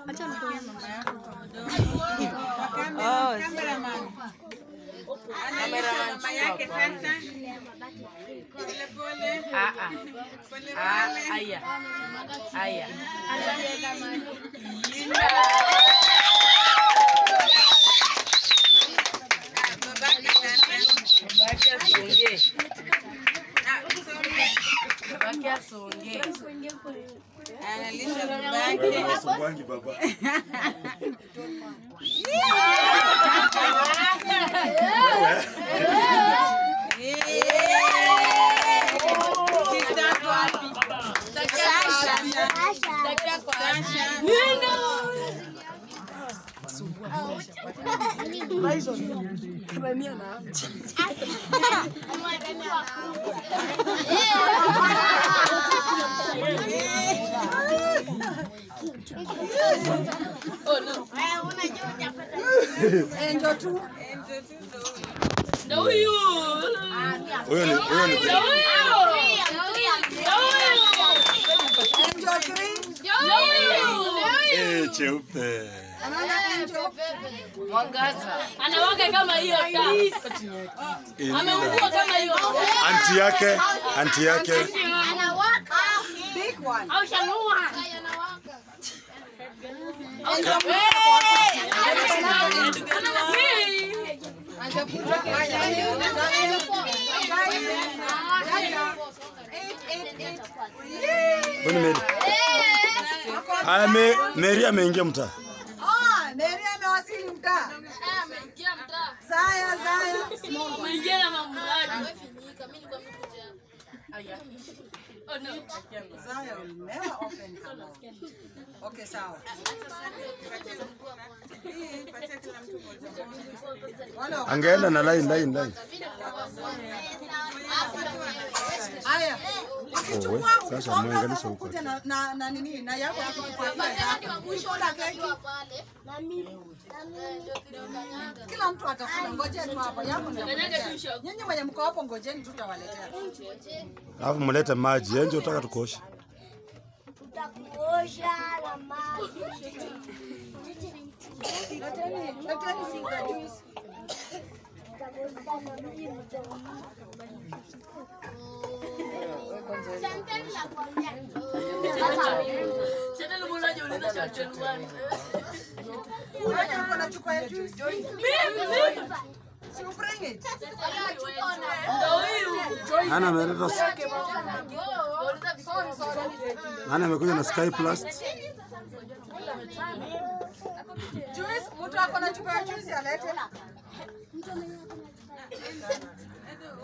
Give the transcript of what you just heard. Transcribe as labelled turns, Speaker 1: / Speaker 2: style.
Speaker 1: Acha nikuone.
Speaker 2: Oh,
Speaker 3: Cameraman.
Speaker 2: cameraman
Speaker 3: Mama yake sasa. Pole pole.
Speaker 2: Ah, ah.
Speaker 3: Pole
Speaker 2: Ah,
Speaker 3: pole.
Speaker 2: aya. Aya.
Speaker 3: Babake sasa.
Speaker 2: Baki asonge.
Speaker 3: Ah, usonge.
Speaker 2: Baki asonge.
Speaker 3: Analisha babake.
Speaker 4: Nasumbuangi baba.
Speaker 3: Sister yako wapi? Sasha.
Speaker 5: Enjo tu.
Speaker 1: Ndio huyu.
Speaker 4: Huyo ni huyo ni
Speaker 5: Enjo three.
Speaker 4: eh cheupe.
Speaker 5: Anaona Enjo.
Speaker 2: Mwangaza.
Speaker 1: Anawaka kama hiyo saa.
Speaker 4: Eh,
Speaker 1: Ameungua kama hiyo.
Speaker 4: Anti yake, anti yake.
Speaker 5: Big one.
Speaker 1: Au shanua.
Speaker 4: Mbona Mary? Aya, me, Mary ameingia mtaa.
Speaker 5: Ah, Mary amewasili mtaa. Zaya, Zaya. Small one.
Speaker 1: Mwingie na mamradi. Oh no.
Speaker 5: Zaya will never open her mouth. Okay, sawa. Wale wa-
Speaker 4: Angeenda na line line line.
Speaker 5: Haya.
Speaker 4: Oh, we, sasa muunganishe huko.
Speaker 5: Kuja na na na nini na yako tukupatia yako. Ushoda keki. Kila mtu atakula, ngoje tu hapo. Yako ndio. Nyinyi mwenye mko hapo ngojeni tutawaletea.
Speaker 4: Alafu mlete maji. Enje utaka tukoshe.
Speaker 6: Tutakuosha na maji.
Speaker 5: Leteni, leteni finger juice.
Speaker 6: Tutakuosha na maji mtamu.
Speaker 1: Sasa mbona unauliza shotgun one?
Speaker 5: Wewe uko na chupa ya juice. Si bring it.
Speaker 1: Ndio huyu.
Speaker 4: Ana ameleta Ana amekuja na Sky Plus.
Speaker 5: Juice, mtu ako na chupa ya juice alete.